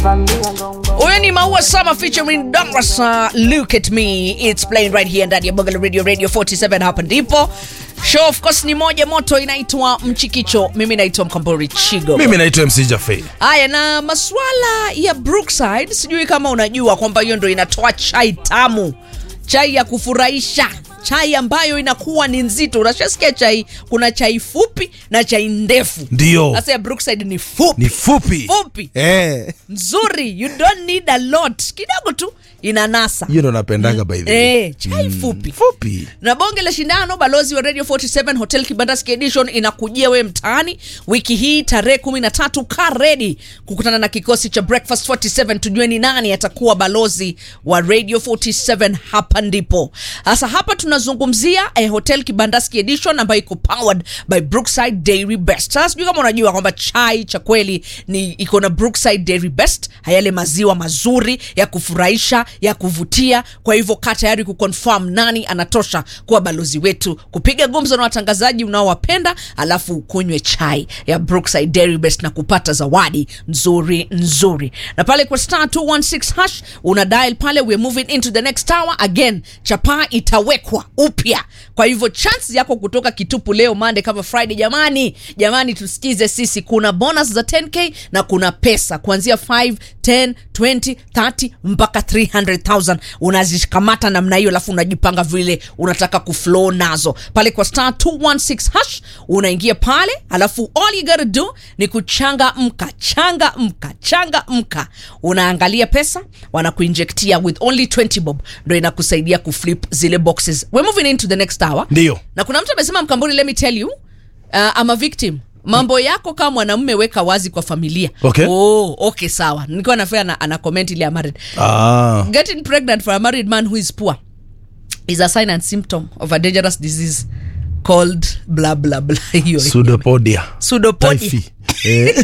huyo ni maua sama featuring Douglas uh, look at me it's playing right here ndani ya Bongo la radio radio 47 hapa ndipo show of course ni moja moto inaitwa mchikicho mimi naitwa mkambori chigo mimi naitwa mc jafe haya na maswala ya brookside sijui kama unajua kwamba hiyo ndo inatoa chai tamu chai ya kufurahisha chai ambayo inakuwa ni nzito unashasikia chai kuna chai fupi na chai ndefu ndio sasa ya brookside ni fupi ni fupi fupi Eh, nzuri you don't need a lot kidogo tu inanasa hiyo ndo napendaga by the way eh, chai fupi fupi na bonge la shindano balozi wa radio 47 hotel kibandaski edition inakujia wewe mtaani wiki hii tarehe 13 ka redi kukutana na kikosi cha breakfast 47 tujue ni nani atakuwa balozi wa radio 47 hapa ndipo sasa hapa tunazungumzia eh, hotel kibandaski edition ambayo iko powered by brookside dairy best sasa sijui kama unajua kwamba chai cha kweli ni iko na brookside dairy best yale maziwa mazuri ya kufurahisha ya kuvutia kwa hivyo kaa tayari kuconfirm nani anatosha kuwa balozi wetu kupiga gumzo na watangazaji unaowapenda alafu kunywe chai ya brookside dairy best na kupata zawadi nzuri nzuri na pale kwa star 216 hash una dial pale we're moving into the next hour again chapaa itawekwa upya kwa hivyo chance yako kutoka kitupu leo mande kama friday jamani jamani tusikize sisi kuna bonus za 10k na kuna pesa kuanzia 5 10 20 30 mpaka 300000 unazikamata namna hiyo alafu unajipanga vile unataka kuflow nazo pale kwa star 216 hash unaingia pale alafu all you gotta do ni kuchanga mka changa mka changa mka unaangalia pesa wanakuinjektia with only 20 bob ndo inakusaidia kuflip zile boxes we're moving into the next hour Ndio. na kuna mtu amesema mkamburi let me tell you uh, I'm a victim mambo yako kama mwanamume weka wazi kwa familia Okay. oh, okay sawa nilikuwa nafea ana, ana comment ile ya married ah. getting pregnant for a married man who is poor is a sign and symptom of a dangerous disease called blah blah blah hiyo sudopodia pseudopodia Typhi. Eh.